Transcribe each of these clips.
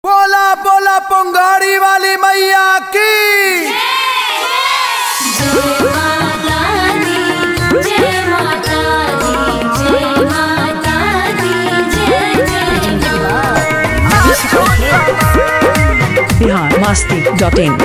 बोला बोला पंगाड़ी वाली मैया की जय माता दी जय माता दी जय माता दी जय जय बिहार मस्ती डॉट इन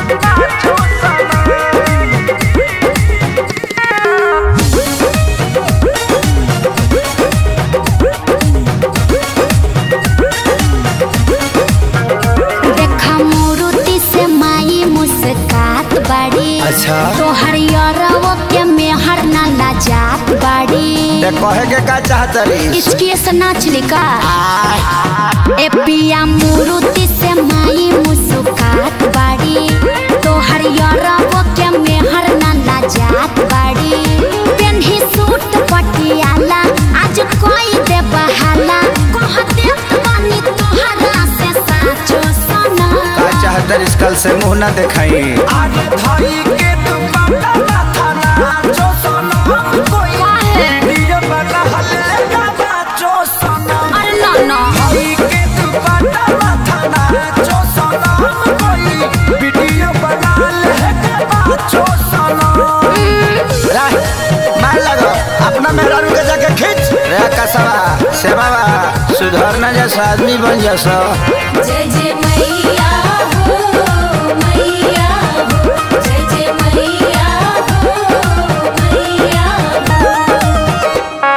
देखा मोरुति से माई मुस्कात बाड़ी अच्छा। तोहर यरवो के मेहर ना लाजात बाड़ी ते कहे के का चाहतरी इसकी से नाच लिका ए पिया मोरुति से माई मुस्कात बाड़ी तोहर यरवो के मेहर ना लाजात बाड़ी पेन्ही सूट पटियाला आज कोई दे बहाला कहते बानी तोहरा से साचो सोना का चाहतरी कल से मुंह ना दिखाई आगे धई के तू बाटा माथा ना जो सनम कोई काहे? वीडियो बना हले का बाचो सनम अरे ना ना धई के तू बाटा माथा ना जो सनम कोई वीडियो बना ले का बाचो सनम राह मार लगो अपना मेहरारू के जाके खींच रे कसवा सेवा सुधर ना जैसा आदमी बन जैसा जय जय मैया हो मैया हो जय जय मैया हो मैया हो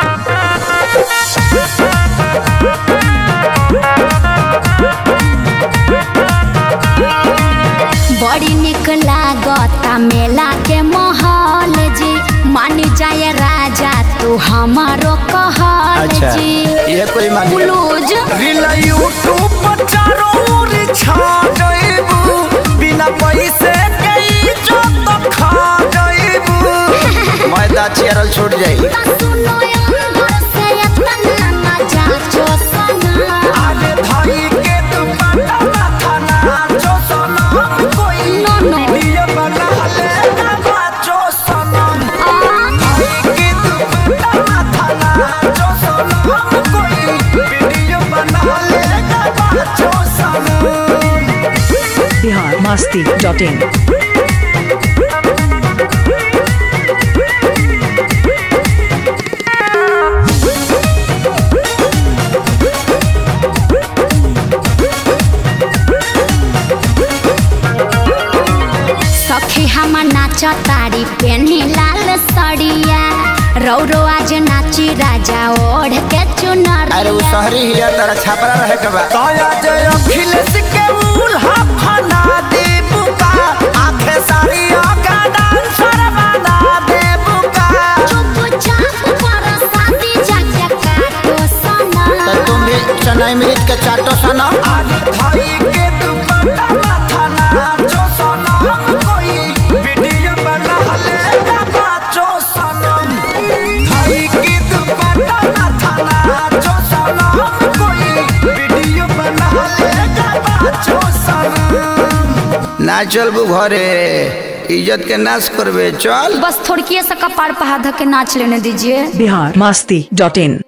बड़ी निक लागता मेला के माहौल जी मान जाए राजा तू हमारो कहल अच्छा जी ये कोई मानी ब्लूज रील यूट्यूब पर चारों ओर छा जाइबू बिना पैसे के इज्जत खा जाइबू मैदा चेरल छूट जाई सुनो अंदर से इतना मजा जो सना आगे धई के तू पाटा माथा ना जो सनम कोई नो, नो। वीडियो बना ले का बाचो सनम धई के तू पाटा माथा ना जो सनम कोई वीडियो बना ले का बाचो सनम बिहार मस्ती डॉट इन सखी हम नाच तारी पेन्ही लाल सड़िया रौरो आज नाची राजा ओढ़ के चुनर अरे वो शहरी हिया तारा छापरा रहे के बा तोया जे अखिलेश के उल्हा फना दे बुका आखे सारी का डांसर बना दे बुका चुपचाप पर शादी जाके काटो सोना तो तुम भी चनाई मिर्च के चाटो सना आज भाई के दुपट्टा माथा ना जो सनम कोई वीडियो बना ले का बाचो सनम भाई के दुपट्टा माथा ना जो सनम कोई वीडियो बना ले का बाचो सनम ना चलबू घरे इज्जत के नाश करबे चल बस थोड़की सा कपार पहा धके नाच लेने दीजिए बिहार मस्ती डॉट इन